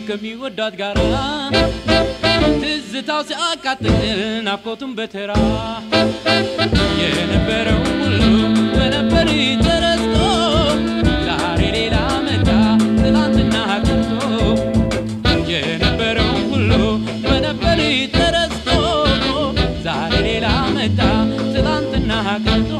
ከሚወዳት ጋራ ትዝታው ሲያቃጥል ናፍቆቱን በተራ የነበረው ሁሉ በነበር ተረስቶ ዛሬ ሌላ መጣ ትላንትና ቀርቶ የነበረው ሁሉ በነበር ተረስቶ ዛሬ ሌላ መጣ ትላንትና ቀርቶ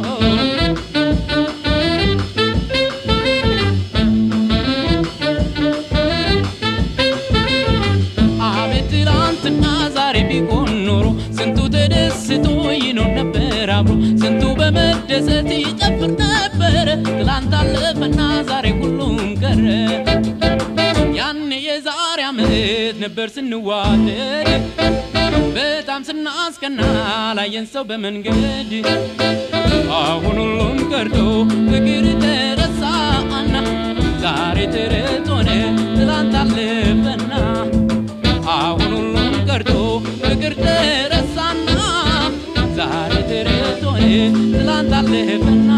አቤት ትላንትና ዛሬ ቢሆን ኖሮ ስንቱ ተደስቶ ይኖር ነበር አብሮ ስንቱ በመደሰት ይጨፍር ነበረ ትላንት አለፈና ዛሬ ሁሉም ቀረ ያኔ የዛሬ ዓመት ነበር ስንዋደድ በጣም ስናስቀና ላየን ሰው በመንገድ አሁን ሁሉም ቀርቶ ፍቅር ተረሳና ዛሬ ተረት ሆነ ትላንት አለፈና አሁን ሁሉም ቀርቶ ፍቅር ተረሳና ዛሬ ተረት ሆነ ትላንት አለፈና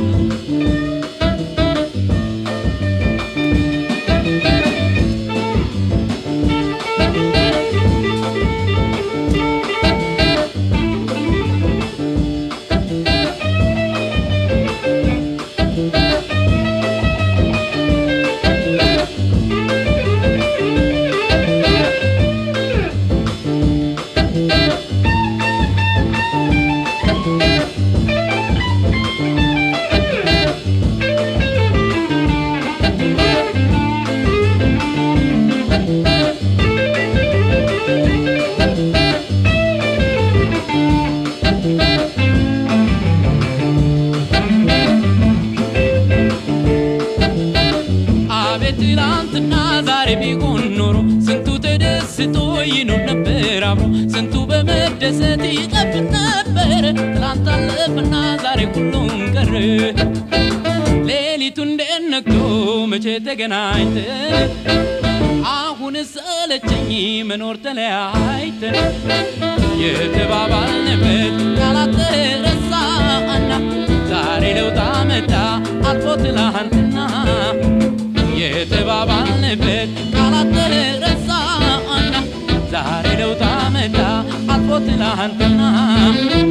አቤት ትላንትና ዛሬ ቢሆን ኖሮ ስንቱ ተደስቶ ይኖር ነበር አብሮ ስንቱ በመደሰት ይጨፍር ነበር ትላንት አለፈና ዛሬ ሁሉም ቀረ ሌሊቱ እንዴት ነግቶ መቼ ተገናኝተን አሁን ሰለቸኝ መኖር ተለያይተን የተባባልንበት ቃላት ተረሳና ዛሬ ለውጥ አመጣ አልፎ ትላንትና የተባባልንበት ቃላት ተረሳና ዛሬ ለውጥ አመጣ አልፎ ትላንትና